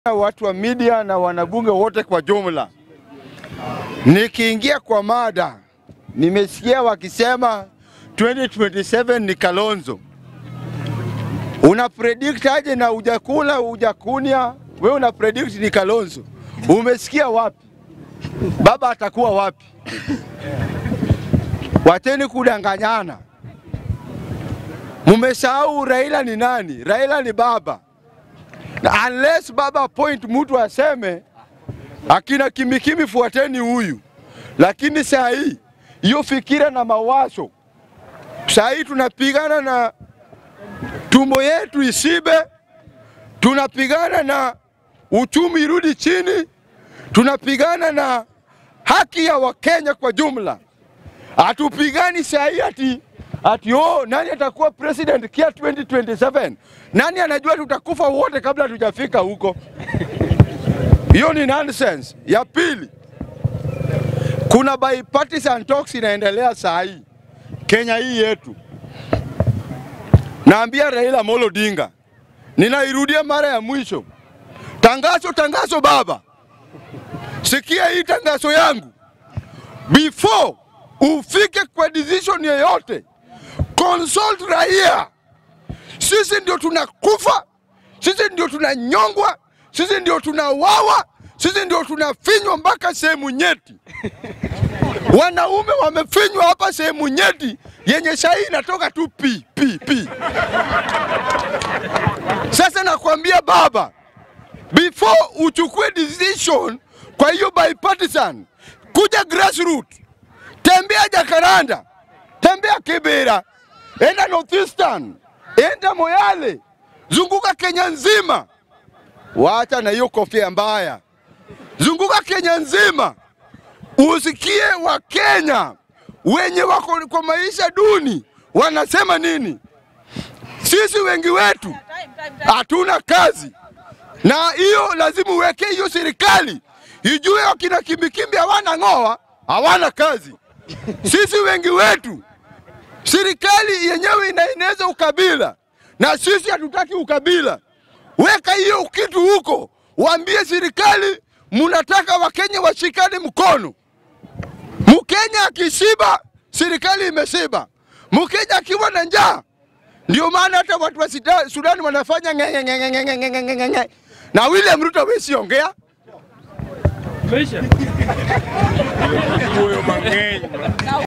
watu wa media na wanabunge wote kwa jumla. Nikiingia kwa mada, nimesikia wakisema 2027 ni Kalonzo. Una predict aje na ujakula ujakunia? Wewe una predict ni Kalonzo. Umesikia wapi? Baba atakuwa wapi? Wateni kudanganyana. Mumesahau Raila ni nani? Raila ni baba. Na unless baba point mtu aseme akina kimikimi fuateni huyu, lakini saa hii hiyo fikira na mawazo, saa hii tunapigana na tumbo yetu isibe, tunapigana na uchumi irudi chini, tunapigana na haki ya Wakenya kwa jumla. Hatupigani saa hii ati ati oh, nani atakuwa president kia 2027? Nani anajua tutakufa wote kabla tujafika huko? Hiyo ni nonsense. Ya pili, kuna bipartisan talks inaendelea saa hii Kenya hii yetu. Naambia Raila Amolo Odinga, ninairudia mara ya mwisho, tangazo tangazo, baba, sikia hii tangazo yangu, before ufike kwa decision yoyote, consult raia. Sisi ndio tunakufa, sisi ndio tunanyongwa, sisi ndio tunawawa, sisi ndio tunafinywa mpaka sehemu nyeti. Wanaume wamefinywa hapa sehemu nyeti yenye shai inatoka tu pi pi pi. Sasa nakwambia baba, before uchukue decision kwa hiyo bipartisan, kuja grassroots, tembea Jakaranda, tembea Kibera, enda Northeastern, enda Moyale, zunguka Kenya nzima. Wacha na hiyo kofia mbaya, zunguka Kenya nzima, usikie Wakenya wenye wako kwa maisha duni wanasema nini. Sisi wengi wetu hatuna kazi, na hiyo lazima uweke hiyo serikali ijue wakina kimbikimbi hawana ng'oa, hawana kazi. Sisi wengi wetu serikali yenyewe inaeneza ukabila, na sisi hatutaki ukabila. Weka hiyo kitu huko, waambie serikali munataka Wakenya washikane mkono. Mkenya akishiba, serikali imeshiba. Mkenya akiwa na njaa, ndio maana hata watu wa Sida- Sudani wanafanya ng'e, ng'e, ng'e, ng'e, ng'e, ng'e, ng'e, ng'e, ng'e. na William Ruto hawezi ongea. Huyo mang'eny.